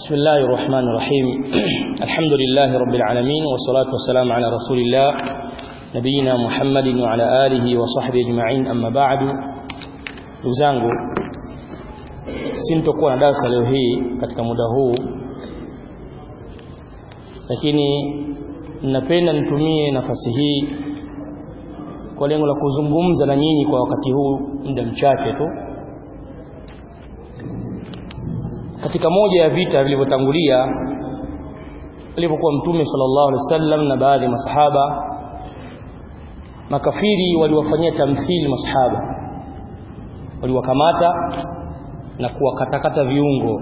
بسم الله الرحمن الرحيم الحمد لله رب العالمين والصلاة والسلام على رسول الله نبينا محمد وعلى آله وصحبه أجمعين أما بعد ndugu sintokuwa na darasa leo hii katika muda huu lakini ninapenda nitumie nafasi hii kwa lengo la kuzungumza na nyinyi kwa wakati huu muda mchache tu katika moja ya vita vilivyotangulia alipokuwa mtume sallallahu alaihi wasallam na baadhi ya masahaba makafiri waliwafanyia tamthili masahaba waliwakamata na kuwakatakata viungo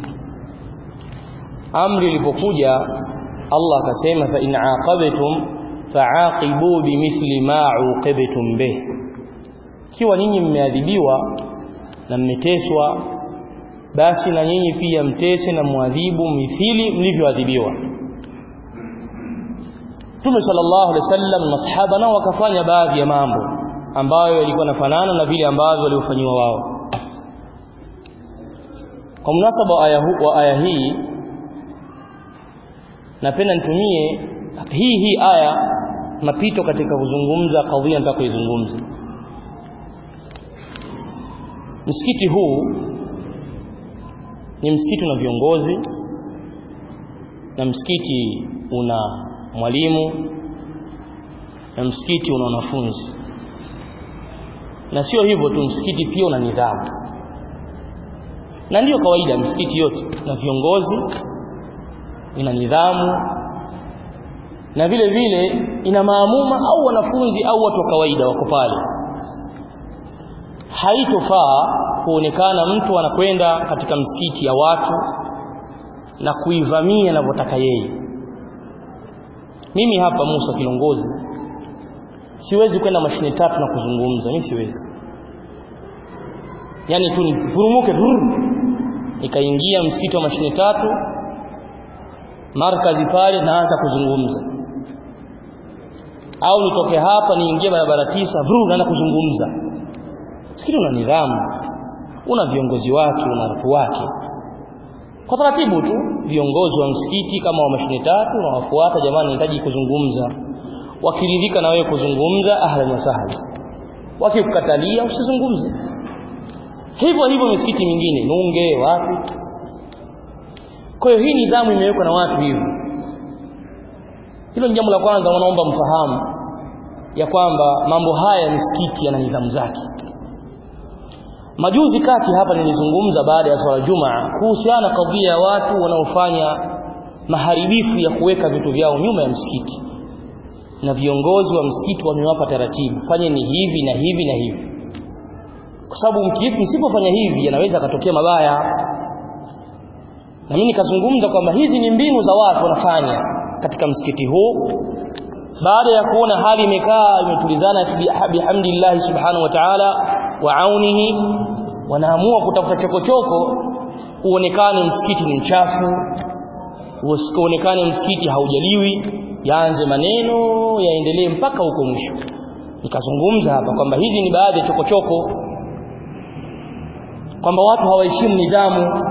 amri ilipokuja Allah akasema fa in aqabtum fa'aqibu bimithli ma uqibtum bih kiwa ninyi mmeadhibiwa na mmeteswa basi na nyinyi pia mtese na muadhibu mithili mlivyoadhibiwa Mtume sallallahu alaihi wasallam masahaba nao wakafanya baadhi ya mambo ambayo yalikuwa nafanana na vile ambavyo waliofanywa wao kwa munasaba wa aya, wa aya hii napenda nitumie hii hii aya mapito katika kuzungumza kadhia nataka kuizungumza msikiti huu ni msikiti una viongozi na msikiti una mwalimu na msikiti una wanafunzi na sio hivyo tu msikiti pia una nidhamu na ndiyo kawaida msikiti yote na viongozi ina nidhamu na vile vile ina maamuma au wanafunzi au watu wa kawaida wako pale haitofaa kuonekana mtu anakwenda katika msikiti ya watu na kuivamia anavyotaka yeye mimi hapa Musa kilongozi siwezi kwenda mashine tatu na kuzungumza mimi siwezi yani tu nifurumuke nikaingia msikiti wa mashine tatu markazi pale naanza kuzungumza au nitoke hapa niingie barabara tisa vru naanza kuzungumza msikiti una nidhamu una viongozi wake una watu wake kwa taratibu tu viongozi wa msikiti kama wa mashine tatu na wafuata jamani nahitaji kuzungumza wakiridhika na wewe kuzungumza ahlan wa sahlan wakikukatalia usizungumze hivyo hivyo misikiti mingine nunge wapi kwa hiyo hii nidhamu imewekwa na watu hivyo hilo ni jambo la kwanza wanaomba mfahamu ya kwamba mambo haya misikiti yana nidhamu zake majuzi kati hapa nilizungumza baada ya swala jumaa kuhusiana kadhia ya watu wanaofanya maharibifu ya kuweka vitu vyao nyuma ya msikiti na viongozi wa msikiti wamewapa taratibu fanyeni hivi na hivi na hivi kwa sababu msipofanya hivi yanaweza katokea mabaya na mimi nikazungumza kwamba hizi ni mbinu za watu wanafanya katika msikiti huu baada ya kuona hali imekaa imetulizana bihamdillah subhanahu wa ta'ala wa aunihi wanaamua kutafuta chokochoko uonekane msikiti ni mchafu uonekane msikiti haujaliwi yaanze maneno yaendelee mpaka huko mwisho nikazungumza hapa kwamba hizi ni baadhi ya chokochoko kwamba watu hawaheshimu nidhamu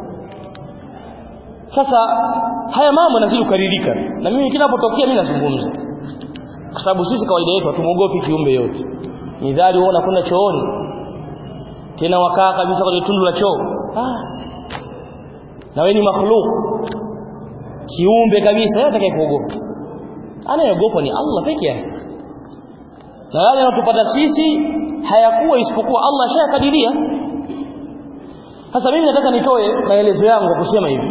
sasa haya mambo yanazidi kukaririka na mimi kinapotokea mimi nazungumza kwa sababu sisi kawaida yetu hatumuogopi kiumbe yote nidhari uona kwenda chooni tena wakaa kabisa kwenye tundu la choo ah. na wewe ni makhluk kiumbe kabisa yeye atakaye kuogopa anayeogopa ni Allah peke yake na yale yanayotupata sisi hayakuwa isipokuwa Allah ashayakadiria sasa mimi nataka nitoe maelezo yangu kwa kusema hivi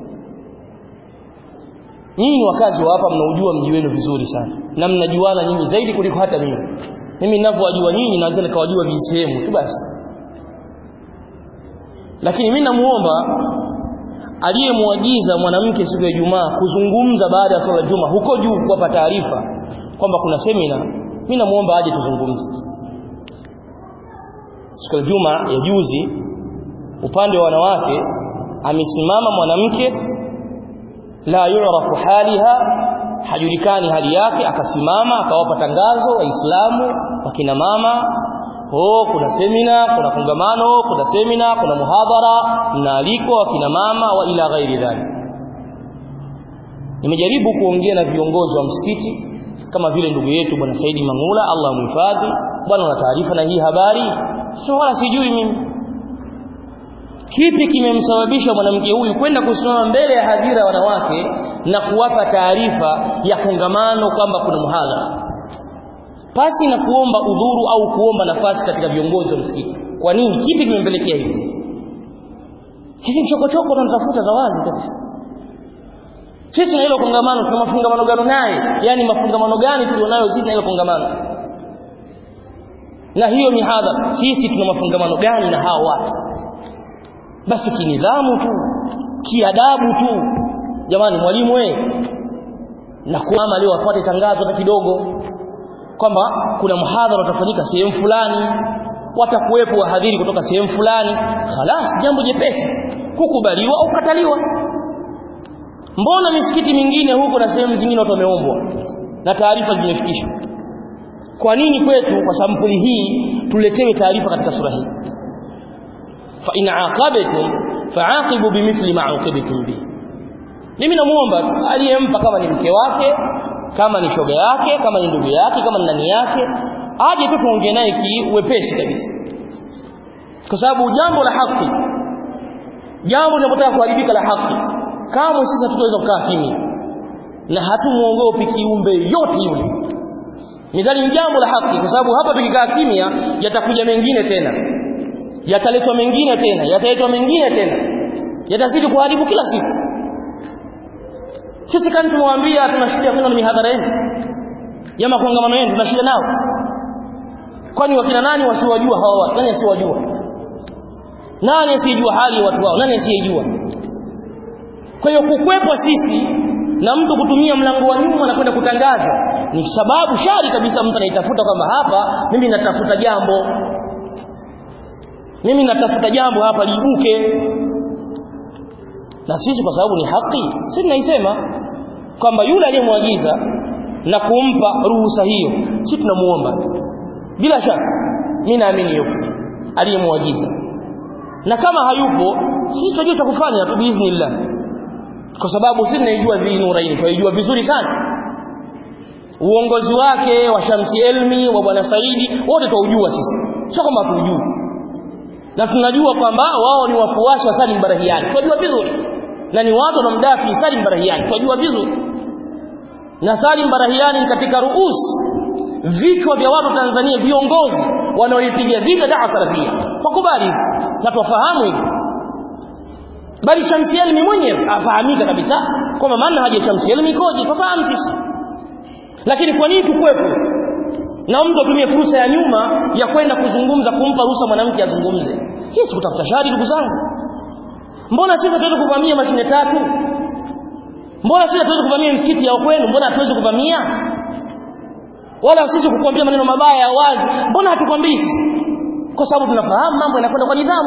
nyinyi ni wakazi wa hapa mnaujua mji wenu vizuri sana na mnajuana nyinyi zaidi kuliko hata mimi mimi ninavyowajua nyinyi naweza nikawajua visehemu tu basi lakini mimi namuomba aliyemwagiza mwanamke siku ya Ijumaa kuzungumza baada ya swala ya Juma huko juu kuwapa taarifa kwamba kuna semina mimi namuomba aje tuzungumze siku ya Juma ya juzi upande wa wanawake amesimama mwanamke la yurafu haliha hajulikani hali yake akasimama akawapa tangazo waislamu wakina mama oh kuna semina kuna kongamano kuna semina kuna muhadhara mnaalikwa wakina mama wa ila ghairi dhalik nimejaribu kuongea na viongozi wa msikiti kama vile ndugu yetu bwana Saidi Mangula Allah amhifadhi bwana una taarifa na hii habari sio wala sijui mimi kipi kimemsababisha mwanamke huyu kwenda kusimama mbele ya hadhira ya wanawake na kuwapa taarifa ya kongamano kwamba kuna muhadhara pasi na kuomba udhuru au kuomba nafasi katika viongozi wa msikiti kwa nini kipi kimempelekea hivi hizi mchokochoko tunatafuta za wazi kabisa sisi na hilo kongamano tuna mafungamano gani naye yani mafungamano gani tulionayo sisi na hilo kongamano na hiyo mihadhara sisi tuna mafungamano gani na hao watu basi kinidhamu tu kiadabu tu jamani mwalimu wewe na kuama leo apate tangazo hata kidogo kwamba kuna muhadhara utafanyika sehemu fulani watakuwepo wahadhiri kutoka sehemu fulani khalas jambo jepesi kukubaliwa au kukataliwa mbona misikiti mingine huko na sehemu zingine watu wameombwa na taarifa zimefikishwa kwa nini kwetu kwa sampuli hii tuletewe taarifa katika sura hii fa in aqabtum fa'aqibu bimithli ma aqibtum bi mimi namuomba aliyempa kama ni mke wake kama ni shoga yake kama ni ndugu yake kama ni nani yake aje tu tuongee naye kiwepesi kabisa kwa sababu jambo la haki jambo linapotaka kuharibika la haki kama sisi hatutaweza kukaa kimya na hatumuogopi kiumbe yote yule midhali ni jambo la haki kwa sababu hapa tukikaa kimya yatakuja mengine tena yataletwa mengine tena yataletwa mengine tena yatazidi kuharibu kila siku sisi kani tumwambia tuna shida kwenda na mihadhara yenu ya makongamano yenu tuna shida nao kwani wakina nani wasiwajua hawa watu nani asiwajua nani asiyejua hali ya watu wao nani asiyejua kwa hiyo kukwepwa sisi na mtu kutumia mlango wa nyuma na kwenda kutangaza ni sababu shari kabisa mtu anaitafuta kwamba hapa mimi natafuta jambo mimi natafuta jambo hapa liibuke na sisi kwa sababu ni haki sisi tunaisema kwamba yule aliyemwagiza na kumpa ruhusa hiyo sisi tunamuomba bila shaka mimi naamini yupo aliyemwagiza na kama hayupo sisi tunajua cha kufanya tu biidhnillah kwa sababu sisi tunaijua vinuraini tunaijua vizuri sana uongozi wake wa Shamsi Elmi wa bwana Saidi wote tunaujua sisi sio kama hatujui na tunajua kwamba wao ni wafuasi wa Salim Barahiani tunajua vizuri na ni watu wanamdafi Salim Barahiani tunajua vizuri na Salim Barahiani ni katika ruus vichwa vya watu Tanzania viongozi wanaoipigia vita daa salafia wakubali na tuwafahamu hivi bali Shamsi Elmi mwenyewe afahamika kabisa kwamba maana haja Shamsi Elmi ikoje tufahamu sisi lakini kwa nini tukwepo na mtu atumie fursa ya nyuma ya kwenda kuzungumza kumpa ruhusa mwanamke azungumze hii si kutafuta shari ndugu zangu mbona sisi hatuwezi kuvamia mashine tatu mbona sisi hatuwezi kuvamia msikiti ya kwenu mbona hatuwezi kuvamia wala sisi kukuambia maneno mabaya ya wazi mbona hatukwambii sisi kwa sababu tunafahamu mambo yanakwenda kwa nidhamu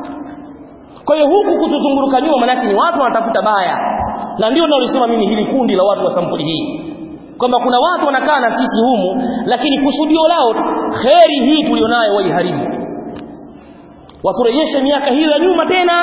kwa hiyo huku kutuzunguruka nyuma manake ni watu wanatafuta baya na ndio naolisema mimi hili kundi la watu wa sampuli hii kwamba kuna watu wanakaa na sisi humu lakini kusudio lao kheri hii tulionayo waiharibu waturejeshe miaka hiyo ya nyuma tena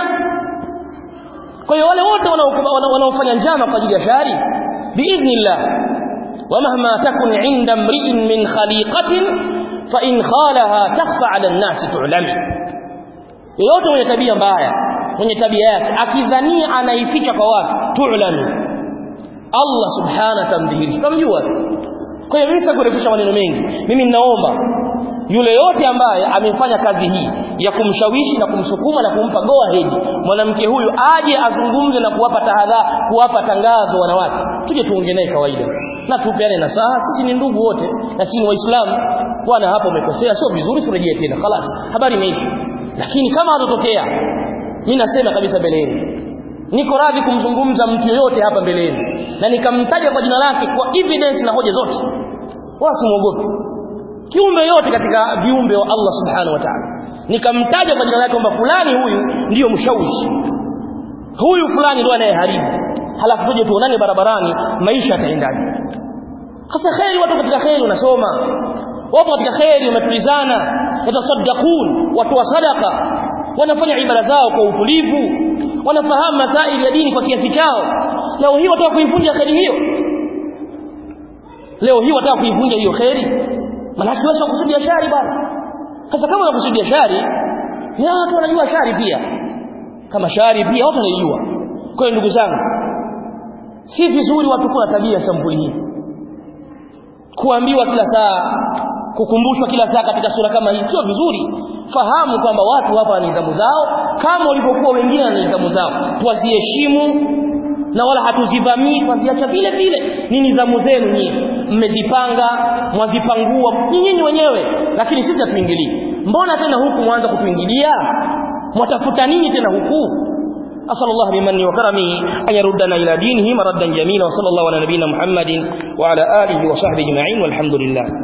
kwa hiyo wale wote wanaofanya njama kwa ajili ya shari biidhnillah ومهما تكن عند امرئ من خليقة فإن خالها تخفى على الناس تعلم yoyote mwenye tabia mbaya mwenye tabia yake akidhania anaificha kwa watu tu'lami Allah subhanahu tamdhihirisha tamjua kwa hiyo mimi sikurefusha maneno mengi mimi ninaomba yule yote ambaye amefanya kazi hii ya kumshawishi na kumsukuma na kumpa go ahead mwanamke huyu aje azungumze na kuwapa tahadhari kuwapa tangazo wanawake tuje tuongee naye kawaida na tupeane nasaha sisi ni ndugu wote na sisi ni waislamu bwana hapo umekosea sio vizuri turejee tena خلاص habari imeisha lakini kama hatatokea mimi nasema kabisa mbeleni niko radhi kumzungumza mtu yoyote hapa mbeleni na nikamtaja kwa jina lake kwa evidence na hoja zote wala simuogopi kiumbe yote katika viumbe wa Allah subhanahu wa ta'ala nikamtaja kwa jina lake kwamba fulani huyu ndiyo mshawishi huyu fulani ndio anayeharibu halafu tuje tuonane barabarani maisha yataendaje hasa kheri watu katika kheri unasoma wapo katika kheri umetulizana yatasaddaqun watoa sadaka wanafanya ibada zao kwa utulivu wanafahamu masaili ya dini kwa kiasi chao leo hii wataka kuivunja kheri hiyo leo hii wataka kuivunja hiyo kheri maana wewe kusudia shari bwana sasa kama unakusudia shari ya watu wanajua shari pia kama shari pia watu wanaijua kwa hiyo ndugu zangu si vizuri watu kuwa na tabia sampuli hii kuambiwa kila saa kukumbushwa kila saa katika sura kama hii sio vizuri fahamu kwamba watu hapa wana nidhamu zao kama walivyokuwa wengine na nidhamu zao tuwaziheshimu na wala hatuzivamii twaziacha vile vile ni nidhamu zenu nyinyi mmezipanga mwazipangua nyinyi wenyewe lakini sisi hatuingilii mbona tena huku mwanza kutuingilia mwatafuta nini tena huku أسأل الله بمنه وكرمه أن يردنا إلى دينه مردا جميلا وصلى الله على نبينا محمد وعلى آله وصحبه أجمعين والحمد لله